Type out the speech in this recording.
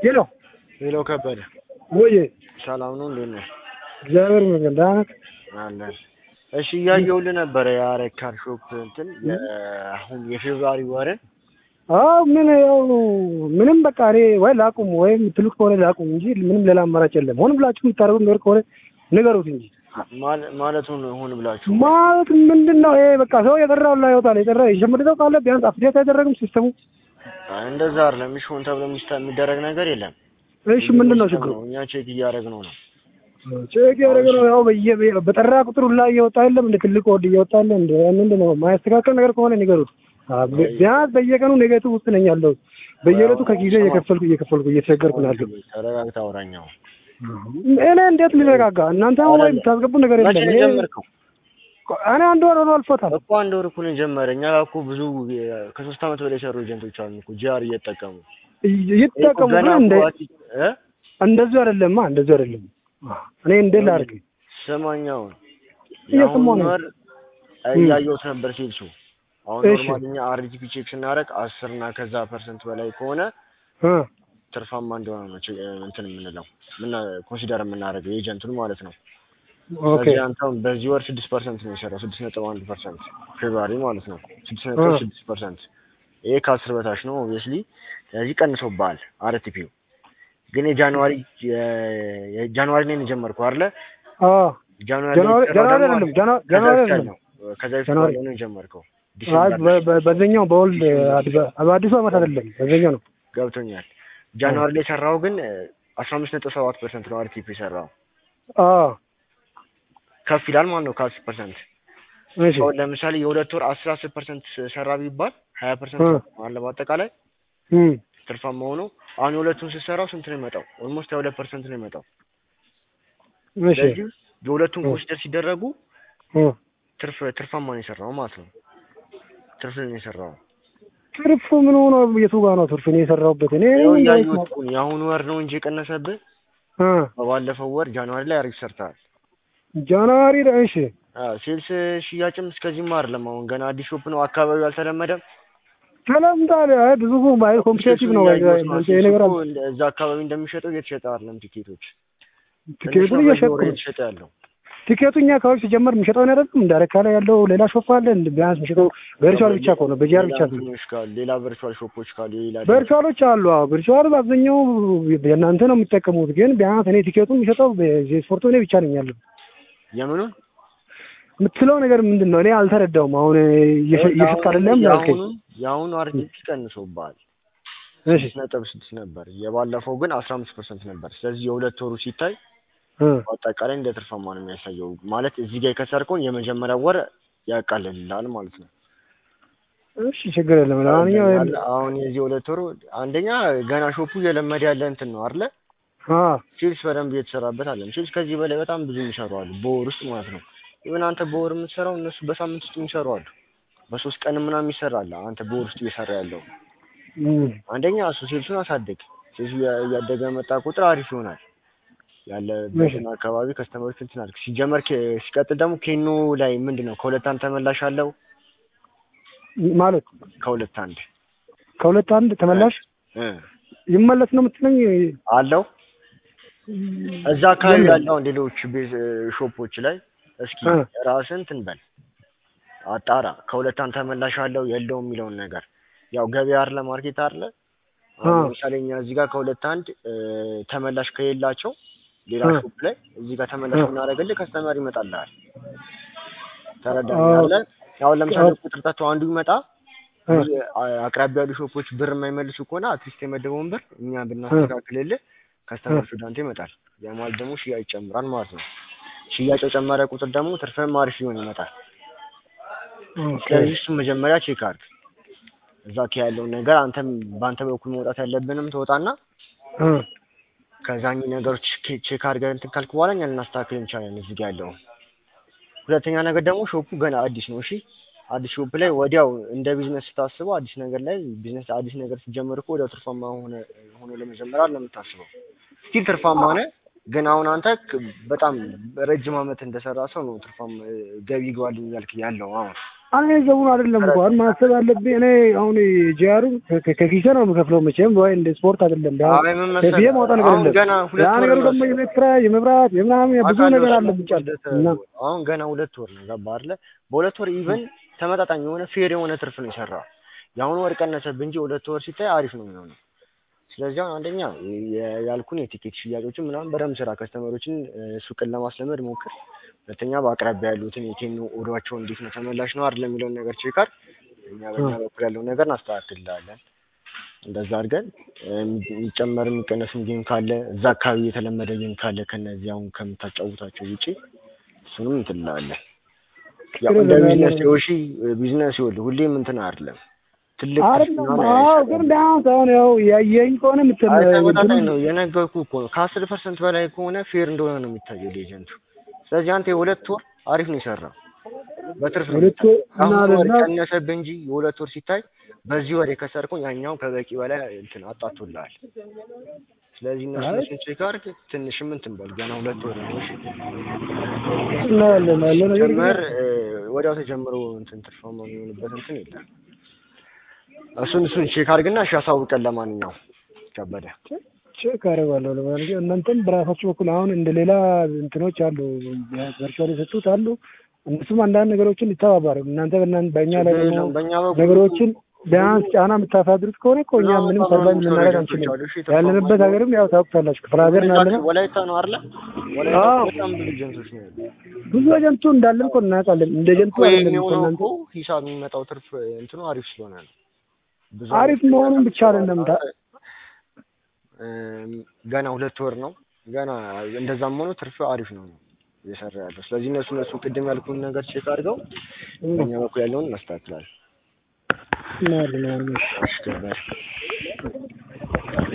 ሄሎ ሄሎ ከበደ ወይ ሰላም ነው? እንዴት ነህ? እግዚአብሔር ይመስገን ደህና ነህ? አለን። እሺ እያየሁልህ ነበረ የአረካን ሾፕ እንትን አሁን የፌብሩዋሪ ወርን አዎ ምን ያው ምንም በቃ እኔ ወይ ላቁም ወይም የምትሉት ከሆነ ላቁም እንጂ ምንም ሌላ አማራጭ የለም። ሆን ብላችሁ የምታደርጉት ነገር ከሆነ ንገሩት እንጂ ማለ- ማለቱን ሆን ብላችሁ ማለት ምንድን ነው ይሄ? በቃ ሰው የጠራው ላይ ይወጣል። የጠራ የሸመደው ካለ ቢያንስ አፕዴት አይደረግም ሲስተሙ። እንደዛ አይደለም። እሺ ሆን ተብሎ የሚስታ- የሚደረግ ነገር የለም። እሺ ምንድን ነው ችግሩ? እኛ ቼክ እያደረግነው ነው። ቼክ ያደረገ ነው ያው በየ በጠራ ቁጥር ላይ እየወጣ የለም እንደ ትልቅ ወድ እየወጣ ያለ እንደ ምንድን ነው ማያስተካከል ነገር ከሆነ ንገሩት። አ- ቢያንስ በየቀኑ ኔጌቲቭ ውስጥ ነኝ ያለው በየዕለቱ ከጊዜ እየከፈልኩ እየከፈልኩ እየተቸገርኩ ነው ያለው። ተረጋግተህ አውራኛው። እኔ እንዴት ልረጋጋ? እናንተ አሁን ወይ የምታስገቡ ነገር መቼ የለም። ነው እኔ የጀመርከው? እኔ አንድ ወር ሆኖ አልፎታል። እኮ አንድ ወር እኮ ነው የጀመረ። እኛ ጋር እኮ ብዙ የ- ከሶስት ዓመት በላይ የሰሩ ኤጀንቶች አሉ እኮ ጂአር እየተጠቀሙ ይጠቀሙ ገና ግን እንደ እኮ አቲ- እ እንደዚህ አይደለማ፣ እንደዚህ አይደለም። እኔ እንዴት ላድርግ? ስማኛውን እየሰማሁ የአሁኑ ነው። ወር እያየሁት ነበር ሲልሱ አሁን እሺ። ኖርማል እኛ አርጂፒ ቼክ ስናደርግ አስር እና ከዛ ፐርሰንት በላይ ከሆነ እ ትርፋማ እንደሆነ ነው ቼ- እንትን የምንለው ምና ኮንሲደር የምናደርገው ኤጀንቱን ማለት ነው። ኦኬ ስለዚህ አንተም በዚህ ወር ስድስት ፐርሰንት ነው የሰራው ስድስት ነጥብ አንድ ፐርሰንት ፌብሩዋሪ ማለት ነው ስድስት ነጥብ እ። ስድስት ፐርሰንት ይሄ ከአስር በታች ነው ኦብቪየስሊ ስለዚህ ቀንሶብሃል አርቲፒው ግን የጃንዋሪ የ- የጃንዋሪ ላይ ነው የጀመርከው አይደለ አ ጃንዋሪ ጃንዋሪ ላይ ጃንዋሪ የተሰራው አይደለም ደግሞ ጃንዋሪ ከዛ ጃንዋሪ በፊት አይደለም ያለው ከዛ በፊት ጃንዋሪ ያለው ነው የጀመርከው አይ ዲሴምበር በ- በ- በዚህኛው በወልድ አዲስ- በአዲሱ ዓመት አይደለም በዚህኛው ነው። ገብቶኛል ጃንዋሪ ላይ የሰራው ግን አስራ አምስት ነጥብ ሰባት ፐርሰንት ነው አርቲፒ የሰራው አ ከፍ ይላል ማለት ነው ከአስር ፐርሰንት እሺ አሁን ለምሳሌ የሁለት ወር አስር አስር ፐርሰንት ሰራ ቢባል ሀያ ፐርሰንት እ። አለ በአጠቃላይ እም ትርፋማ ሆኖ አሁን የሁለቱን ስትሰራው ስንት ነው የመጣው? ኦልሞስት ሀያ ሁለት ፐርሰንት ነው የመጣው። እሺ ስለዚህ የሁለቱን እ። ኮንሲደር ሲደረጉ እ ትርፍ ትርፋማ ነው የሰራው ማለት ነው። ትርፍ ነው የሰራው። ትርፉ ምን ሆኖ የቱ ጋር ነው ትርፍ? እኔ የሰራሁበት እኔ ያው ምን ጋር እያየሁት እኮ ነው። የአሁኑ ወር ነው እንጂ የቀነሰብህ እ በባለፈው ወር ጃንዋሪ ላይ አሪፍ ሰርተሃል። ጃንዋሪ ላይ እሺ አዎ ሴልስ ሽያጭም እስከዚህም አይደለም። አሁን ገና አዲስ ሾፕ ነው፣ አካባቢው አልተለመደም። ተለምዷል። አይ ብዙ ባይ ኮምፒቴቲቭ ነው ወይ እያየሁት ነው። ይሄ ነገር ሴልሱ አለ። እኮ እንደ- እዛ አካባቢ እንደሚሸጠው እየተሸጠ አይደለም ቲኬቶች። ትንሽ ቲኬቱን ነው እየሸጥኩ በየወሩ ነው። እየተሸጠ ያለው። ቲኬቱ እኛ አካባቢ ሲጀመር የሚሸጠውን አይደለም እንደ አረካ ላይ ያለው ሌላ ሾፍ አለ። እንደ ቢያንስ የሚሸጠው ቨርቹዋል ብቻ ከሆነ በጂአር ብቻ ሌላ ነው። እንትኖች ካሉ ሌላ ቨርቹዋል ሾፖች ካሉ የሌላ ቨርቹዋሎች አሉ። አዎ ቨርቹዋል በአብዛኛው የእናንተ ነው የሚጠቀሙት። ግን ቢያንስ እኔ ቲኬቱን የሚሸጠው ስፖርቱ እኔ ብቻ ነኝ ያለው። የምኑን የምትለው ነገር ምንድን ነው? እኔ አልተረዳውም። አሁን እየሸ- እየሸጥክ አይደለም ያልከኝ። የአሁኑ የአሁኑ አርቲፒ ቀንሶብሃል። እሺ ስድስት ነጥብ ስድስት ነበር። የባለፈው ግን አስራ አምስት ፐርሰንት ነበር። ስለዚህ የሁለት ወሩ ሲታይ እ በአጠቃላይ እንደ ትርፋማ ነው የሚያሳየው። ማለት እዚህ ጋር የከሰርከውን የመጀመሪያ ወር ያቃልልልሃል ማለት ነው። እሺ ችግር የለም። ለማንኛውም አለ አሁን የዚህ ሁለት ወሩ አንደኛ ገና ሾፑ እየለመደ ያለ እንትን ነው አይደለ? አ ሴልስ በደንብ እየተሰራበት አለ። ሴልስ ከዚህ በላይ በጣም ብዙ የሚሰሩ አሉ፣ በወር ውስጥ ማለት ነው። ኢቨን አንተ በወር የምትሰራው እነሱ በሳምንት ውስጥ የሚሰሩ አሉ። በሶስት ቀን ምናምን ይሰራል። አንተ በወር ውስጥ እየሰራ ያለው እም አንደኛ እሱ ሴልሱን አሳድግ። ሴልሱ እያ- እያደገ መጣ ቁጥር አሪፍ ይሆናል። ያለበትን አካባቢ ከስተመሮች እንትን አድርግ። ሲጀመር ኬ- ሲቀጥል ደግሞ ኬኖ ላይ ምንድን ነው ከሁለት አንድ ተመላሽ አለው። ማለት ከሁለት አንድ ከሁለት አንድ ተመላሽ እ ይመለስ ነው የምትለኝ? አለው እዛ አካባቢ የለም። ያለው ሌሎች ቤት ሾፖች ላይ እስኪ እ። ራስን እንትን በል አጣራ። ከሁለት አንድ ተመላሽ አለው የለውም የሚለውን ነገር ያው ገበያ አለ ማርኬት አለ። አሁን አ። ለምሳሌ እኛ እዚህ ጋር ከሁለት አንድ እ፣ ተመላሽ ከሌላቸው ሌላ አ። ሾፕ ላይ እዚህ ጋር ተመላሽ አ። ብናደርግልህ ከስተመር ይመጣልሃል። ተረዳኛለ። አሁን ለምሳሌ አ። ቁጥር ጠጥቶ አንዱ ይመጣ እ አ- አቅራቢያ ያሉ ሾፖች ብር የማይመልሱ ከሆነ አትሊስት የመደበውን ብር እኛ ብናስተካክልልህ ከስተመር ወደ አንተ ይመጣል። ያ ማለት ደግሞ ሽያጭ ይጨምራል ማለት ነው። ሽያጭ የጨመረ ቁጥር ደግሞ ትርፍም አሪፍ ሊሆን ይመጣል። ኦኬ ስለዚህ እሱን መጀመሪያ ቼክ አድርግ። እዛ ካ ያለውን ነገር አንተም በአንተ በኩል መውጣት ያለብንም ትወጣና እ ከዛኝ ነገሮች ቼ- ቼክ አድርገን እንትን ካልክ በኋላ እኛ ልናስተካክል እንችላለን እዚህ ጋር ያለውን። ሁለተኛ ነገር ደግሞ ሾፑ ገና አዲስ ነው። እሺ አዲስ ሾፕ ላይ ወዲያው እንደ ቢዝነስ ስታስበው አዲስ ነገር ላይ ቢዝነስ አዲስ ነገር ሲጀምር እኮ ወዲያው ትርፋማ ሆነ ሆኖ ለመጀመር አለ የምታስበው። ስቲል ትርፋማ ነህ፣ ግን አሁን አንተ ክ- በጣም ረጅም ዓመት እንደሰራ ሰው ነው ትርፋማ ገቢ ይገባልኝ እያልክ ያለው አሁን እኔ ገቡን አይደለም እኮ አሁን ማሰብ አለብኝ። እኔ አሁን ጂአሩ ከኪሴ ነው የምከፍለው መቼም ወይ እንደ ስፖርት አይደለም። አይ ምን መሰለህ፣ ከፊዬ ማውጣት ነገር አሁን የለም። ገና ሁለት ያ ወር ነገሩ ነው ደግሞ የቤት ኪራይ፣ የመብራት፣ የምናምን ብዙ አውቃለሁ፣ ነገር እሱን አለ ብቻ እና አሁን ገና ሁለት ወር ነው ገባህ አይደለ? በሁለት ወር ኢቨን ተመጣጣኝ የሆነ ፌር የሆነ ትርፍ ነው የሰራው። የአሁኑ ወር ቀነሰብህ እንጂ ሁለት ወር ሲታይ አሪፍ ነው የሚሆነው። ስለዚህ አሁን አንደኛ የ- ያልኩን የቲኬት ሽያጮችን ምናምን በደንብ ስራ፣ ከስተመሮችን እ፣ ሱቅን ለማስለመድ ሞክር። ሁለተኛ በአቅራቢያ ያሉትን የቴኖ ኦዶቸው እንዴት ነው ተመላሽ ነው አይደለም የሚለውን ነገር ቼክ አድርግ። እኛ በእኛ በኩል ያለውን ነገር እናስተካክልልሃለን። እንደዛ አድርገን እ፣ የሚጨመር የሚቀነስም ጌም ካለ እዛ አካባቢ የተለመደ ጌም ካለ ከነዚህ አሁን ከምታጫውታቸው ውጪ እሱንም እንትን እንላለን። ያው እንደ ቢዝነስ የውሺ ቢዝነስ ይኸውልህ ሁሌም እንትን አይደለም ትልቅ ትርፍ አይደለም ምናምን አዎ፣ አይሰራም። ግን ቢያንስ አሁን ያው ያየኝ ከሆነ የምትል አይ ተመጣጣኝ ነው የነገርኩህ እኮ ነው። ከአስር ፐርሰንት በላይ ከሆነ ፌር እንደሆነ ነው የሚታየው ኤጀንቱ። ስለዚህ አንተ የሁለት ወር አሪፍ ነው የሰራው በትርፍ ነው ሁለት ወር የሚታየው። አሁን እና ወር ለና- ቀነሰብህ እንጂ የሁለት ወር ሲታይ በዚህ ወር የከሰርከው ያኛው ከበቂ በላይ እንትን አጣቶልሃል። ስለዚህ እነሱ አይ እነሱን ቼክ አድርግ። ትንሽም እንትን በል ገና ሁለት ወር ነው እሺ። እናያለን ያለ ነገር ግን ጀመር ወዲያው ተጀምሮ እንትን ትርፋማ የሚሆንበት እንትን የለም። እሱን እሱን ቼክ አድርግና እሺ አሳውቀን። ለማንኛውም ከበደ ቼክ አደርጋለሁ። ለማንኛውም እናንተም በራሳችሁ በኩል አሁን እንደ ሌላ እንትኖች አሉ ቨርቹዋል የሰጡት አሉ። እነሱም አንዳንድ ነገሮችን ይተባባሩ። እናንተ በእናንተ በእኛ ላይ ችግር ደግሞ የለውም። በእኛ በኩል ነገሮችን ቢያንስ ጫና የምታሳድሩት ከሆነ እኮ እኛ አዎ፣ ምንም በጣም ሰርቫይቭ ብዙ ልናደርግ ኤጀንቶች አንችልም። አሉ። እሺ፣ ተስፋ ያለንበት ማድረግ ሀገርም ያው ታውቁታላችሁ፣ ክፍለ ሀገር ነው ያለነው። ወላይታ ነው አይደለ? ወላይታ አዎ። በጣም ብዙ ኤጀንቶች ነው ያሉት። ብዙ ኤጀንቱ እንዳለን እኮ እናውቃለን። እንደ ኤጀንቱ እኮ አይደለም እኮ የሚሆነው እናንተ እኮ ሂሳብ የሚመጣው ትርፍ እንትኑ አሪፍ ስለሆነ ነው። ብዙ አሪፍ አይነት መሆኑን ብቻ አይደለም ታ- እም፣ ገና ሁለት ወር ነው ገና እንደዛም ሆኖ ትርፍ አሪፍ ነው ነው እየሰራ ያለው። ስለዚህ እነሱ እነሱ ቅድም ያልኩን ነገር ቼክ አድርገው በእኛ በኩል ያለውን እናስተካክላለን። እናያለን። እሺ ገባሽ?